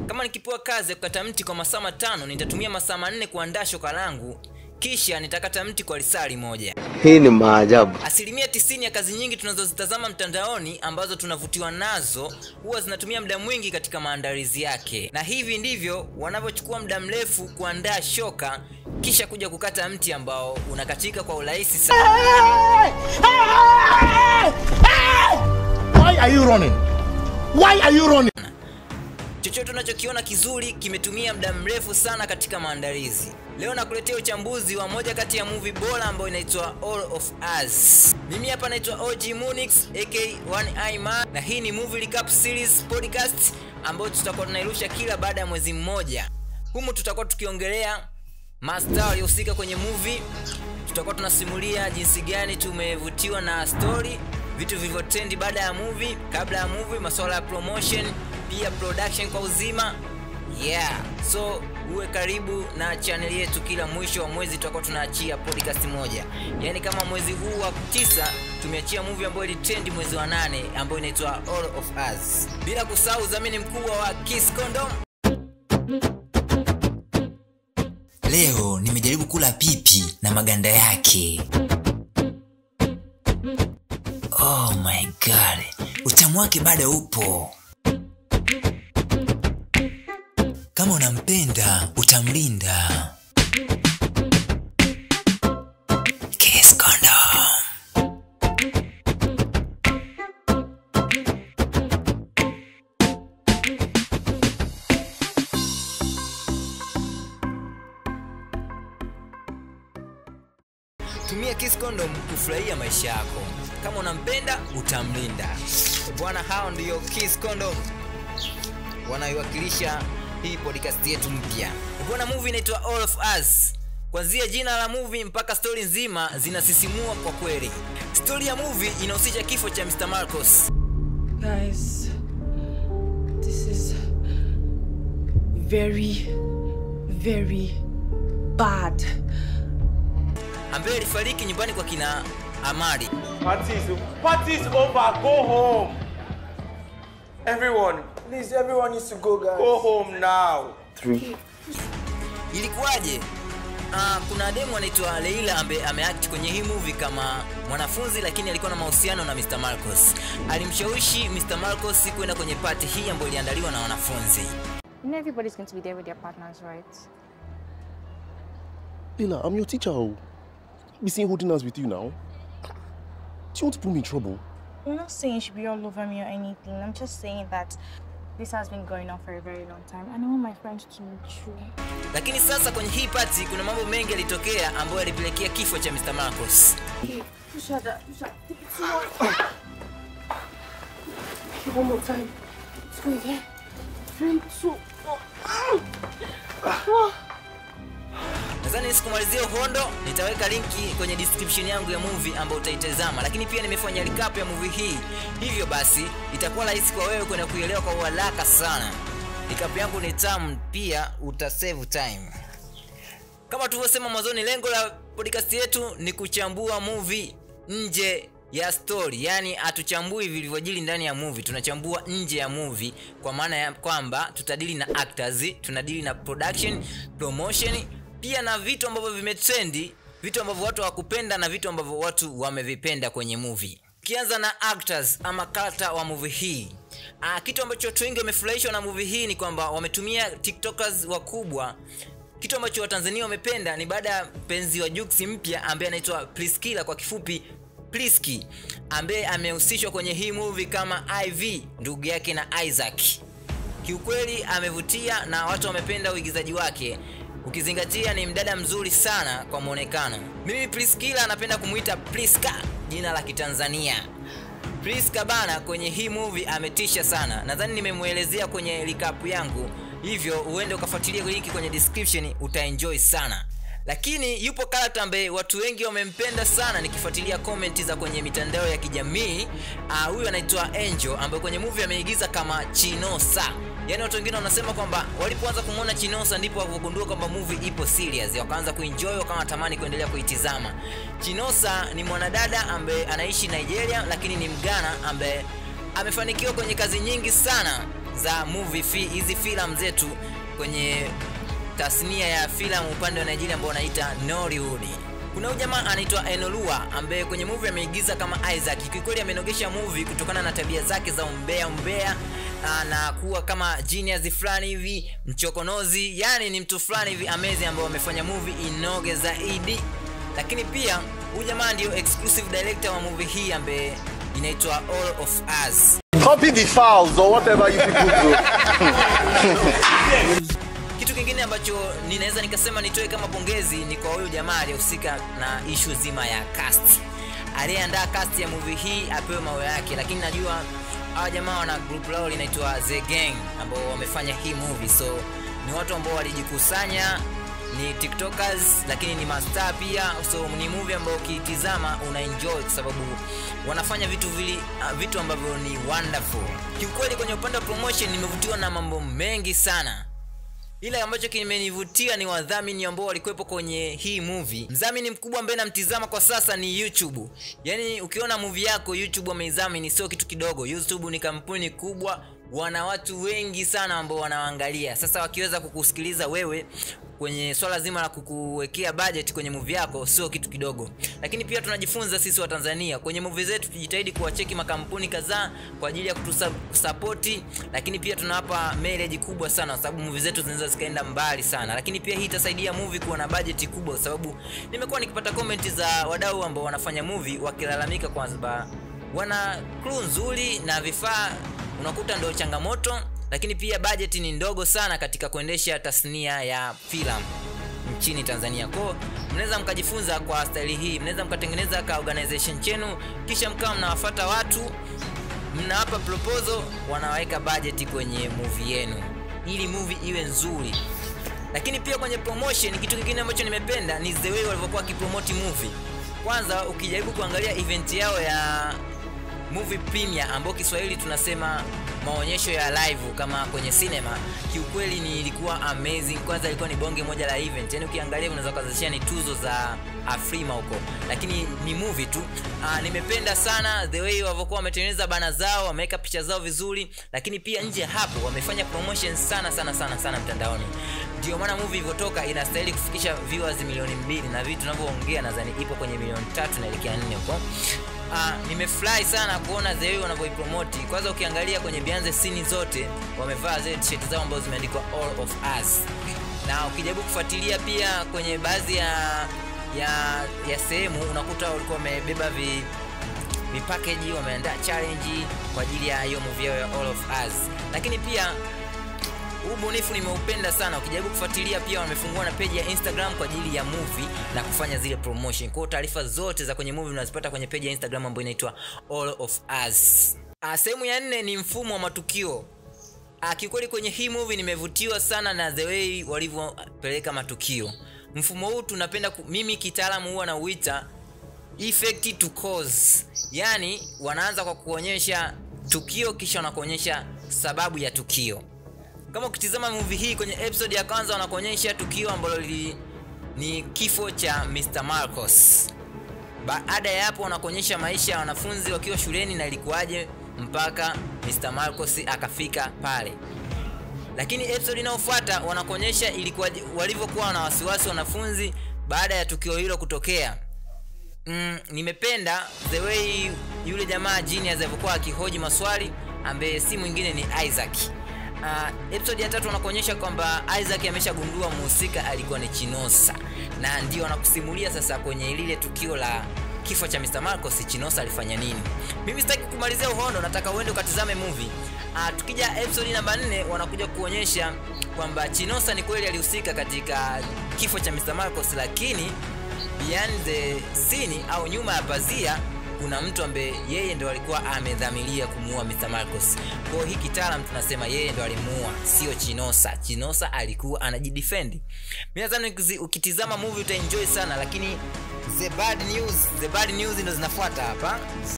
kama nikipewa kazi ya kukata mti kwa masaa matano nitatumia masaa manne kuandaa shoka langu kisha nitakata mti kwa risali moja Hii ni maajabu. asilimia tisini ya kazi nyingi tunazozitazama mtandaoni ambazo tunavutiwa nazo huwa zinatumia muda mwingi katika maandalizi yake na hivi ndivyo wanavyochukua muda mrefu kuandaa shoka kisha kuja kukata mti ambao unakatika kwa urahisi sana Why are you running? Why are you running? chochote unachokiona kizuri kimetumia muda mrefu sana katika maandalizi leo nakuletea uchambuzi wa moja kati ya movie bora ambayo inaitwa all of us mimi hapa naitwa og munix aka one eye man na hii ni movie recap series podcast ambayo tutakuwa tunairusha kila baada ya mwezi mmoja humu tutakuwa tukiongelea mastaa waliohusika kwenye movie tutakuwa tunasimulia jinsi gani tumevutiwa na story vitu vilivyotendi baada ya movie kabla ya movie masuala ya promotion pia production kwa uzima yeah so uwe karibu na channel yetu kila mwisho wa mwezi tutakuwa tunaachia podcast moja yaani kama mwezi huu wa tisa tumeachia movie ambayo ilitendi mwezi wa nane ambayo inaitwa all of us bila kusahau udhamini mkubwa wa kiss condom leo nimejaribu kula pipi na maganda yake oh my god utamu wake bado upo kama unampenda utamlinda Kiss condom. tumia kiss condom kufurahia maisha yako kama unampenda utamlinda bwana hao ndiyo kiss condom wanaoiwakilisha hii podcast yetu mpya bwana movie inaitwa all of us kwanzia jina la movie mpaka stori nzima zinasisimua kwa kweli stori ya movie inahusisha kifo cha mr marcos Guys, this is very, very bad. ambaye alifariki nyumbani kwa kina amari Party's, party's over. Go home. Everyone, Please, everyone needs to go, guys. go home now. ilikuwaje Uh, kuna demu anaitwa leila ambaye ameact kwenye hii movie kama mwanafunzi lakini alikuwa na mahusiano na mr marcos alimshawishi mr marcos kwenda kwenye pati hii ambayo iliandaliwa na wanafunzi You know everybody's going to be there with their partners, right? Lila, I'm your teacher. oh. Be seen holding hands with you now. Do you want to put me in trouble? I'm not saying you should be all over me or anything. I'm just saying that this has been going on for a very long time. And I want my friends to know true. lakini sasa kwenye hii pati kuna mambo mengi yalitokea ambayo yalipelekea kifo cha mr marcos One more time. Let's go again. Three, two, nadhani sikumalizia uhondo nitaweka linki kwenye description yangu ya movie ambayo utaitazama lakini pia nimefanya recap ya movie hii hivyo basi itakuwa rahisi kwa wewe kwenda kuielewa kwa uharaka sana recap yangu ni tamu pia utasave time kama tulivyosema mwanzoni lengo la podcast yetu ni kuchambua movie nje ya story yaani hatuchambui vilivyojili ndani ya movie tunachambua nje ya movie kwa maana ya kwamba tutadili na actors tunadili na production promotion pia na vitu ambavyo vimetrendi vitu ambavyo watu hawakupenda na vitu ambavyo watu wamevipenda kwenye movie ukianza na actors ama kata wa movie hii Ah, kitu ambacho watu wengi wamefurahishwa na movie hii ni kwamba wametumia tiktokers wakubwa kitu ambacho watanzania wamependa ni baada ya mpenzi wa juksi mpya ambaye anaitwa priskila kwa kifupi priski ambaye amehusishwa kwenye hii movie kama iv ndugu yake na isaac kiukweli amevutia na watu wamependa uigizaji wake ukizingatia ni mdada mzuri sana kwa mwonekano mimi priskila anapenda kumwita priska jina la kitanzania priska bana kwenye hii movie ametisha sana nadhani nimemwelezea kwenye recap yangu hivyo uende ukafuatilia linki kwenye description utaenjoy sana lakini yupo karakta ambaye watu wengi wamempenda sana nikifuatilia komenti za kwenye mitandao ya kijamii Ah, huyu anaitwa angel ambaye kwenye movie ameigiza kama chinosa yaani watu wengine wanasema kwamba walipoanza kumwona chinosa ndipo wakagundua kwamba movie ipo serious wakaanza kuenjoy wakawa wanatamani kuendelea kuitizama chinosa ni mwanadada ambaye anaishi nigeria lakini ni mgana ambaye amefanikiwa kwenye kazi nyingi sana za movie fi, hizi filamu zetu kwenye tasnia ya filamu upande wa Nigeria ambao wanaita Nollywood. Kuna huyu jamaa anaitwa Enolua ambaye kwenye movie ameigiza kama Isaac. Kikweli amenogesha movie kutokana na tabia zake za umbea umbea ah, na kuwa kama genius fulani hivi mchokonozi, yani ni mtu fulani hivi amazing ambao amefanya movie inoge zaidi. Lakini pia huyu jamaa ndio exclusive director wa movie hii ambaye inaitwa All of Us. Copy the files or whatever you people do. Kitu kingine ambacho ninaweza nikasema nitoe kama pongezi ni kwa huyu jamaa aliyehusika na ishu zima ya cast. Aliyeandaa cast ya movie hii apewe mawe yake, lakini najua hawa jamaa wana group lao linaitwa The Gang ambao wamefanya hii movie, so ni watu ambao walijikusanya ni tiktokers lakini ni mastar pia so ni movie ambayo ukiitizama una enjoy kwa sababu wanafanya vitu vili, uh, vitu ambavyo ni wonderful kiukweli kwenye upande wa promotion nimevutiwa na mambo mengi sana ila ambacho kimenivutia ni wadhamini ambao walikuwepo kwenye hii movie mdhamini mkubwa ambaye namtizama kwa sasa ni youtube yaani ukiona movie yako youtube wameidhamini sio kitu kidogo youtube ni kampuni kubwa wana watu wengi sana ambao wanaangalia sasa wakiweza kukusikiliza wewe kwenye swala zima la kukuwekea budget kwenye movie yako sio kitu kidogo lakini pia tunajifunza sisi wa tanzania kwenye movie zetu tujitahidi kuwacheki makampuni kadhaa kwa ajili ya kutusapoti lakini pia tunawapa mileage kubwa sana kwa sababu movie zetu zinaweza zikaenda mbali sana lakini pia hii itasaidia movie kuwa na budget kubwa kwa sababu nimekuwa nikipata comment za wadau ambao wanafanya movie wakilalamika kwamba wana crew nzuri na vifaa unakuta ndio changamoto lakini pia budget ni ndogo sana katika kuendesha tasnia ya filamu nchini tanzania kwao mnaweza mkajifunza kwa staili hii mnaweza mkatengeneza ka organization chenu kisha mkawa mnawafata watu mnawapa proposal wanaweka budget kwenye movie yenu ili movie iwe nzuri lakini pia kwenye promotion kitu kingine ambacho nimependa ni the way walivyokuwa wakipromoti movie kwanza ukijaribu kuangalia event yao ya movie premiere ambao kiswahili tunasema maonyesho ya live kama kwenye cinema kiukweli ni ilikuwa amazing kwanza ilikuwa ni bonge moja la event yani ukiangalia unaweza kuzashia ni tuzo za afrima huko lakini ni movie tu Aa, nimependa sana the way walivyokuwa wametengeneza bana zao wameweka picha zao vizuri lakini pia nje hapo wamefanya promotion sana sana sana sana mtandaoni ndio maana movie ilivyotoka inastahili kufikisha viewers milioni mbili na vitu tunavyoongea nadhani ipo kwenye milioni tatu naelekea nne huko uh, nimefurahi sana kuona the way wanavyoipromoti kwanza ukiangalia kwenye bianze sini zote wamevaa zile t-shirt zao ambazo zimeandikwa all of us na ukijaribu kufuatilia pia kwenye baadhi ya ya ya sehemu unakuta walikuwa wamebeba vi vipakeji wameandaa challenge kwa ajili ya hiyo movie yao ya all of us lakini pia huu ubunifu nimeupenda sana ukijaribu kufuatilia pia wamefungua na peji ya instagram kwa ajili ya movie na kufanya zile promotion kwao taarifa zote za kwenye movie unazipata kwenye peji ya instagram ambayo inaitwa all of us Ah, sehemu ya nne ni mfumo wa matukio Ah, kiukweli kwenye hii movie nimevutiwa sana na the way walivyopeleka matukio mfumo huu tunapenda ku, mimi kitaalamu huwa nauita effect to cause yaani wanaanza kwa kuonyesha tukio kisha wanakuonyesha sababu ya tukio kama ukitizama movie hii kwenye episode ya kwanza wanakuonyesha tukio ambalo li, ni kifo cha mr marcos baada ya hapo wanakuonyesha maisha ya wanafunzi wakiwa shuleni na ilikuwaje mpaka mr marcos akafika pale lakini episode inayofuata wanakuonyesha ilikuwa walivyokuwa na wasiwasi wanafunzi baada ya tukio hilo kutokea mm, nimependa the way yule jamaa genius alivyokuwa akihoji maswali ambaye si mwingine ni isaac uh, episode ya tatu wanakuonyesha kwamba isaac ameshagundua muhusika alikuwa ni chinosa na ndio wanakusimulia sasa kwenye lile tukio la kifo cha mr marcos chinosa alifanya nini mimi sitaki kumalizia uhondo nataka uende ukatizame movie uh, tukija episode namba 4 wanakuja kuonyesha kwamba chinosa ni kweli alihusika katika kifo cha mr marcos lakini behind the scene au nyuma ya pazia kuna mtu ambaye yeye ndo alikuwa amedhamiria kumuua Mr. Marcos. Kwa hiyo hii kitaalam tunasema yeye ndo alimuua, sio Chinosa. Chinosa alikuwa anajidefend. Mimi nadhani ukitizama movie utaenjoy sana, lakini the bad news, the bad news ndo zinafuata hapa.